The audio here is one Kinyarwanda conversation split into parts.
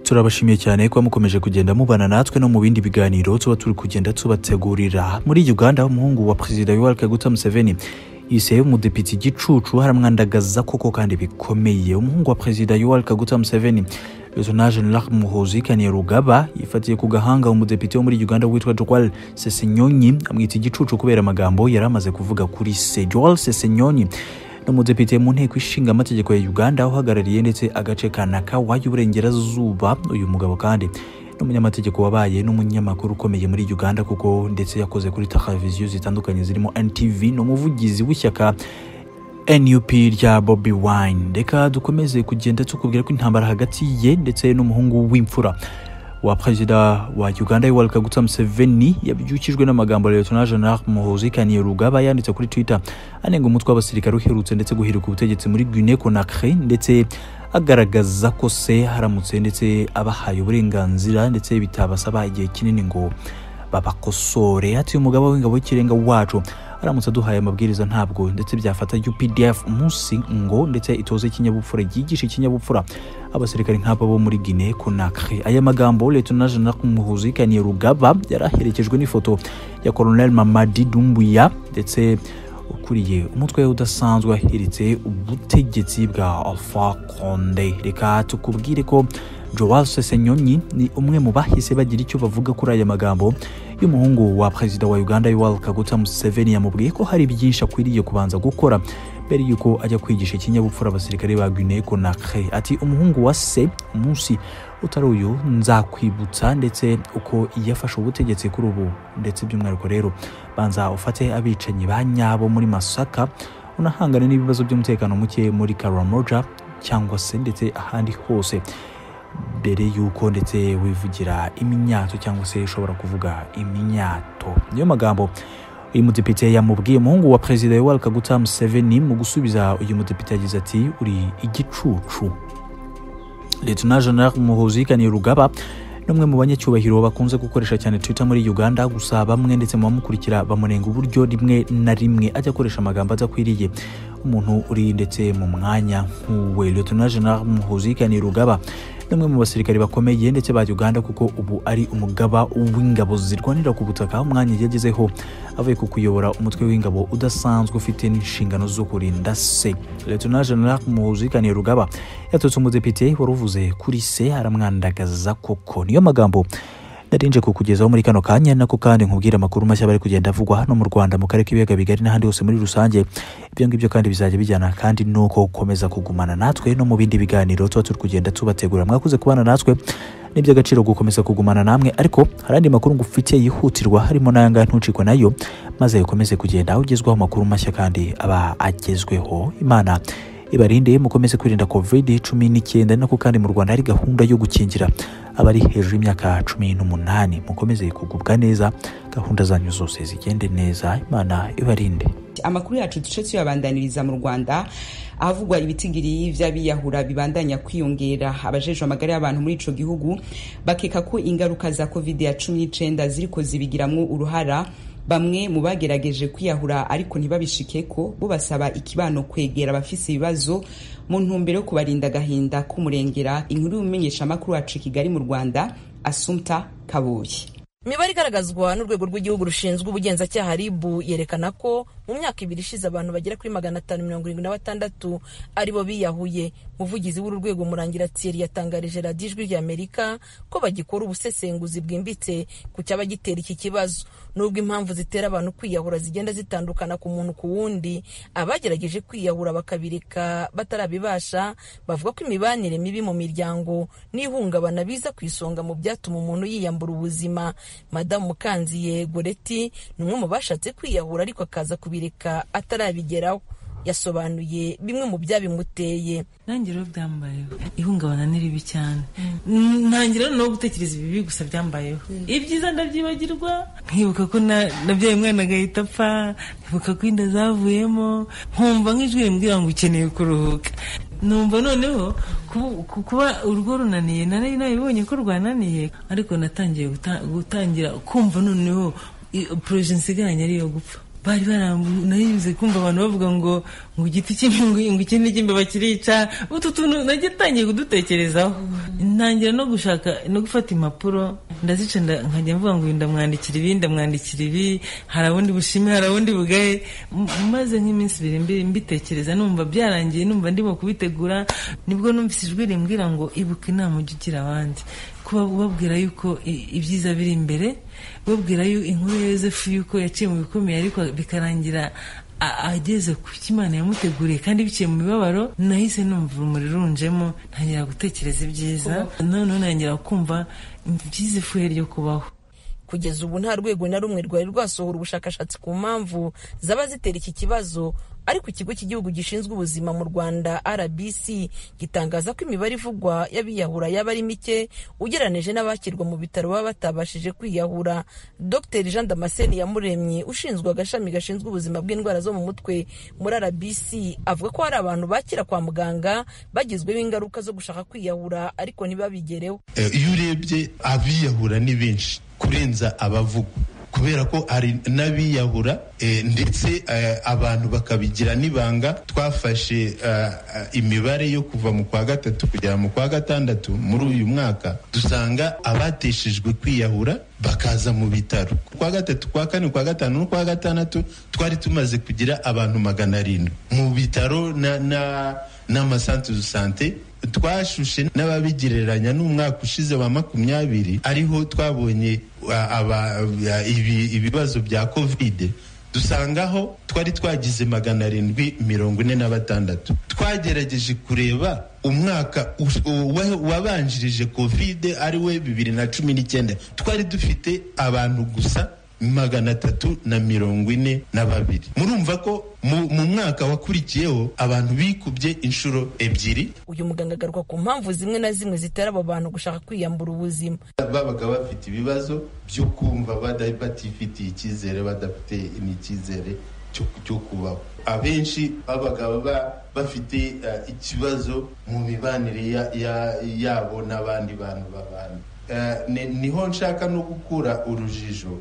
turabashimiye cyane kuba mukomeje kugenda mubana natwe no mu bindi biganiro tuba turi kugenda tubategurira muri uganda umuhungu wa perezida yoweri kaguta museveni yiseye umudepite igicucu haramwandagaza koko kandi bikomeye umuhungu wa perezida yoweri kaguta museveni Lutona General Muhoozi Kainerugaba yifatiye ku gahanga umudepite wo muri Uganda witwa Joel Sesenyonyi amwita igicucu kubera amagambo yari amaze kuvuga kuri se Joel Sesenyonyi ni umudepite mu nteko ishinga amategeko ya Uganda uhagarariye ndetse agace ka Nakawa y'uburengerazuba uyu mugabo kandi n'umunyamategeko wabaye n'umunyamakuru ukomeye muri Uganda kuko ndetse yakoze kuri televiziyo zitandukanye zirimo NTV ni umuvugizi w'ishyaka nup rya bobi wine reka dukomeze kugenda tukubwira ko intambara hagati ye ndetse n'umuhungu w'imfura wa perezida wa uganda yoweri kaguta museveni yabyukijwe n'amagambo ya leta general muhozi kainerugaba yanditse kuri twitter anenga umutwe w'abasirikare uherutse ndetse guhirika ubutegetsi muri guinee conakry ndetse agaragaza ko se haramutse ndetse abahaye uburenganzira ndetse bitabasaba igihe kinini ngo babakosore hati umugabo w'ingabo y'ikirenga wacu aramutse aduhaye amabwiriza ntabwo ndetse byafata UPDF umunsi ngo ndetse itoze ikinyabupfura ryigisha ikinyabupfura abasirikari nk'aba bo muri Guinea Conakry aya magambo Lieutenant General Muhoozi Kainerugaba yari aherekejwe n'ifoto ya Colonel Mamadi Doumbouya ndetse ukuriye umutwe udasanzwe wahiritse ubutegetsi bwa Alpha Condé reka tukubwire ko Joao Sesenyonyi ni umwe mu bahise bagira icyo bavuga kuri aya magambo y'umuhungu wa perezida wa Uganda Yoweri Kaguta Museveni yamubwiye ko hari byinshi akwiriye kubanza gukora mbere y'uko ajya kwigisha ikinyabupfura abasirikare ba Guinea Conakry ati umuhungu wa se umunsi utari uyu nzakwibutsa ndetse uko yafashe ubutegetsi kuri ubu ndetse by'umwihariko rero banza ufate abicanyi ba nyabo muri Masaka unahangane n'ibibazo by'umutekano muke muri Karamoja cyangwa se ndetse ahandi hose mbere y'uko ndetse wivugira iminyato cyangwa se ushobora kuvuga iminyato niyo magambo uyu mudepite yamubwiye umuhungu wa perezida yoweri kaguta museveni mu gusubiza uyu mudepite yagize ati uri igicucu leta general muhozi kanirugaba ni umwe mu banyacyubahiro bakunze gukoresha cyane twitter muri uganda gusa bamwe ndetse mu bamukurikira bamunenga uburyo rimwe na rimwe ajya akoresha amagambo adakwiriye umuntu uri ndetse mu mwanya nk'uwe leta general muhozi kanirugaba n'umwe mu basirikari bakomeye ndetse ba Uganda kuko ubu ari umugaba w'ingabo zirwanira ku butaka umwanya yagezeho avuye ku kuyobora umutwe w'ingabo udasanzwe ufite n'inshingano zo kurinda se Leta General Muhoozi Kainerugaba yatutse umudepite wari uvuze kuri se aramwandagaza koko niyo magambo narinje kukugezaho muri kano kanya nako kandi nkubwira amakuru mashya bari kugenda avugwa hano mu Rwanda mu karere k'ibiyaga bigari n'ahandi hose muri rusange ibyo ngibyo kandi bizajya bijyana kandi nuko ukomeza kugumana natwe no mu bindi biganiro tuba turi kugenda tubategura mwakoze kubana natwe ni iby'agaciro gukomeza kugumana namwe ariko hari andi makuru ngufitiye yihutirwa harimo n'ayangaya ntucikwe nayo maze ukomeze kugenda ugezwaho amakuru mashya kandi aba agezweho imana ibarinde mukomeze kwirinda covid cumi n'icyenda nako kandi mu rwanda hari gahunda yo gukingira abari hejuru y'imyaka cumi n'umunani mukomeze kugubwa neza gahunda zanyu zose zigende neza imana ibarinde amakuru yacu duce tuyabandaniriza mu rwanda ahavugwa ibitigiri by'abiyahura bibandanya kwiyongera abajejwe amagara y'abantu muri ico gihugu bakeka ko ingaruka za covid ya cumi n'icenda ziriko zibigiramwo uruhara bamwe mu bagerageje kwiyahura ariko ntibabishike ko bo basaba ikibano kwegera abafise ibibazo mu ntumbero yo kubarinda agahinda k'umurengera inkuru y'umumenyesha amakuru wacu i kigali mu rwanda asumta kabuye imibare igaragazwa n'urwego rw'igihugu rushinzwe ubugenzacyaha ribu yerekana ko mu myaka ibiri ishize abantu bagera kuri magana atanu mirongo irindwi na batandatu aribo biyahuye muvugizi w'uru rwego murangira thierry yatangarije radiyo ijwi ry'amerika ko bagikora ubusesenguzi bwimbitse ku cyaba gitera iki kibazo nubwo impamvu zitera abantu kwiyahura zigenda zitandukana ku muntu ku wundi abagerageje kwiyahura bakabireka batarabibasha bavuga ko imibanire mibi mu miryango n'ihungabana biza ku isonga mu byatuma umuntu yiyambura ubuzima madamu mukanziye goreti ni umwe mu bashatse kwiyahura ariko akaza kubireka atarabigeraho yasobanuye bimwe mu byabimuteye nanjye rero byambayeho ihungabana ni ribi cyane ntangira no gutekereza ibibi gusa byambayeho ibyiza ndabyibagirwa nkibuka ko nabyaye umwana agahita apfa nkibuka ko inda zavuyemo nkumva nk'ijwi rimbwira ngo ukeneye kuruhuka numva noneho kuba urwo runaniye nari nabibonye ko rwananiye ariko natangiye gutangira kumva noneho poroje nsigaranye ari iyo gupfa bari barambu naribuze kumva abantu bavuga ngo ngo igiti cy'imbingo ngo iki ni icy'imbeba kirica utu tuntu nagiye ntangiye kudutekerezaho ntangira no gushaka no gufata impapuro ndazica nda- nkajya mvuga ngo uyu ndamwandikira ibi ndamwandikira ibi hari abundi bushime hari abundi bugaye M- maze nk'iminsi ibiri mbi- mbitekereza numva byarangiye numva ndimo kubitegura nibwo numvise ijwi rimbwira ngo ibuka inama ujya ugira abandi kuba ubabwira yuko i- ibyiza biri imbere babwira yuko inkuru ya yosefu yuko yaciye mu bikomeye ariko bikarangira a- ageze ku cyo imana yamuteguriye kandi biciye mu mibabaro nahise numva urumuri runjemo ntangira gutekereza ibyiza noneho ntangira kumva ibyiza ifuhe ryo kubaho kugeza ubu nta rwego na rumwe rwari rwasohora ubushakashatsi ku mpamvu zaba zitera iki kibazo ariko ikigo cy'igihugu gishinzwe ubuzima mu rwanda rbc gitangaza ko imibare ivugwa y'abiyahura yaba ari mike ugereranije n'abakirwa mu bitaro baba batabashije kwiyahura dr jean damascene yamuremye ushinzwe agashami gashinzwe ubuzima bw'indwara zo mu mutwe muri rbc avuga ko hari abantu bakira kwa muganga bagizweho ingaruka zo gushaka kwiyahura ariko ntibabigereho Eh, iyo urebye abiyahura ni benshi kurenza abavugwa kubera ko hari n'abiyahura eh, ndetse eh, abantu bakabigira n'ibanga twafashe eh, eh, imibare yo kuva mu kwa gatatu kugera mu kwa gatandatu muri uyu mwaka dusanga abateshejwe kwiyahura bakaza mu bitaro kwa gatatu kwa kane kwa gatanu no kwa gatandatu twari tumaze kugira abantu magana arindwi mu bitaro na- na- n'amasantere de sante twashushe n'ababigereranya n'umwaka ushize wa makumyabiri ariho twabonye a- aba- a- ibi- ibibazo bya kovide dusangaho twari twagize magana arindwi mirongo ine na batandatu twagerageje kureba umwaka us- uwa- wabanjirije kovide ari we bibiri na cumi n'icyenda twari dufite abantu gusa magana atatu na mirongo ine na babiri murumva ko mu, mu mwaka wakurikiyeho abantu bikubye inshuro ebyiri uyu muganga agaruka ku mpamvu zimwe na zimwe zitera abo bantu gushaka kwiyambura ubuzima babaga bafite ibibazo byo kumva bada- batifitiye icyizere badafite n'icyizere cyo- cyo kubaho abenshi babaga ba- bafite eh, ikibazo mu mibanire ya- ya- yabo n'abandi bantu babana Eh, ni- niho nshaka no gukura urujijo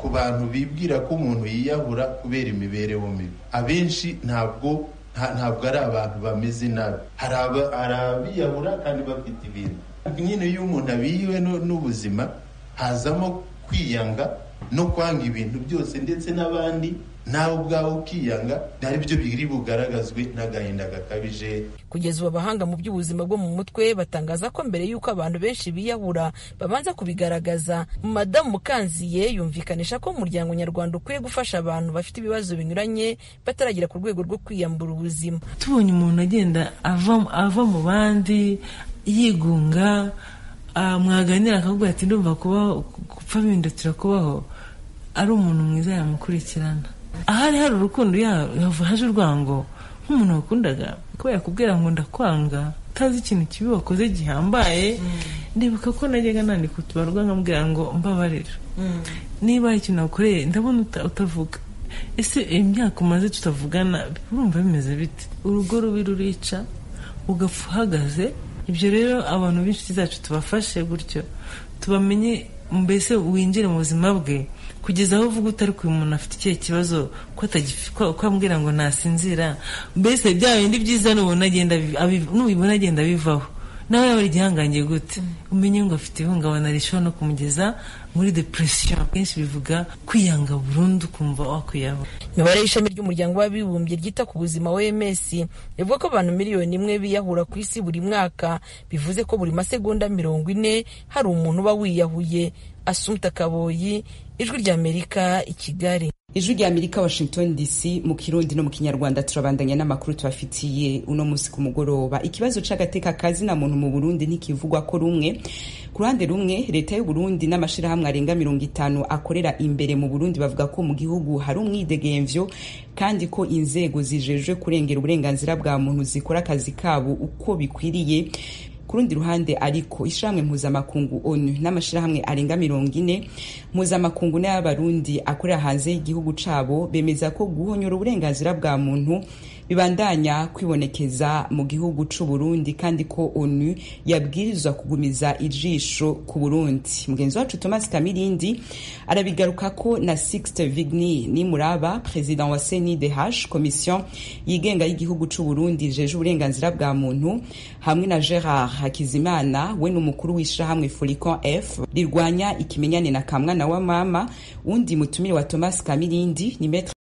ku bantu bibwira ko umuntu yiyahura kubera imibereho mibi abenshi ntabwo nta- ntabwo ari abantu bameze nabi hari aba- hari abiyahura kandi bafite ibintu nyine iyo umuntu abihiwe nu- n'ubuzima hazamo kwiyanga no kwanga ibintu byose ndetse n'abandi nawe ubwawe ukiyanga ari byo biri bugaragazwe n'agahinda gakabije kugeza ubu abahanga mu by'ubuzima bwo mu mutwe batangaza ko mbere y'uko abantu benshi biyahura babanza kubigaragaza madamu mukanziye yumvikanisha ko umuryango nyarwanda ukwiye gufasha abantu bafite ibibazo binyuranye bataragera ku rwego rwo kwiyambura ubuzima tubonye umuntu agenda ava, ava mu bandi yigunga ah, mwaganira akavuga ati ndumva kubaho gupfa bindutira kubaho ari umuntu mwiza yamukurikirana ahari hari urukundo ya- yava haje urwango nk'umuntu wakundaga kuba yakubwira ngo ndakwanga utazi ikintu kibi wakoze gihambaye ndibuka ko najyaga nandika utubarwa nkambwira ngo mbabarira niba hari ikintu wakoreye ndabona uta- utavuga ese imyaka umaze tutavugana urumva bimeze bite urugo rubi rurica ugapfa uhagaze ibyo rero abantu b'inshuti zacu tubafashe gutyo tubamenye mbese winjire mu buzima bwe kugeza aho uvuga utari kuyu umuntu afite ikihe kibazo ko atagifi- ko- ko ambwira ngo nasinzira mbese bya bindi byiza nubona agenda abi- abi- nubibona agenda bivaho nawe yaba ari igihangange gute umenye ngo afite ihungabana rishobora no kumugeza muri depresiyo kenshi bivuga kwiyanga burundu ukumva wakwiyahura imibare y'ishami ry'umuryango w'abibumbye ryita ku buzima oms ivuga ko abantu miliyoni imwe biyahura ku isi buri mwaka bivuze ko buri masegonda mirongo ine hari umuntu uba wiyahuye asumta kaboyi ijwi ry'amerika i kigali ijwi rya amerika washington dc mu kirundi no mu kinyarwanda turabandanya n'amakuru tubafitiye uno munsi ku mugoroba ikibazo c'agateka kazi na muntu mu burundi ntikivugwa ko rumwe ku ruhande rumwe leta y'u burundi n'amashirahamwe arenga mirongo itanu akorera imbere mu burundi bavuga ko mu gihugu hari umwidegemvyo kandi ko inzego zijejwe kurengera uburenganzira bwa muntu zikora akazi kabo uko bikwiriye ku rundi ruhande ariko ishyirahamwe mpuzamakungu onu n'amashyirahamwe arenga mirongo ine mpuzamakungu n'ay'abarundi akorera hanze y'igihugu cyabo bemeza ko guhonyora uburenganzira bwa muntu bibandanya kwibonekeza mu gihugu c'u Burundi kandi ko ONU yabwirizwa kugumiza ijisho ku Burundi mugenzi wacu Thomas Kamirindi arabigaruka ko na Sixte Vigny ni muraba president wa CNIDH commission yigenga y'igihugu c'u Burundi jeje uburenganzira bwa muntu hamwe na Gerard Hakizimana we n'umukuru w'ishirahamwe Folicon F rirwanya ikimenyane na kamwana wa mama undi mutumire wa Thomas Kamirindi ni Maître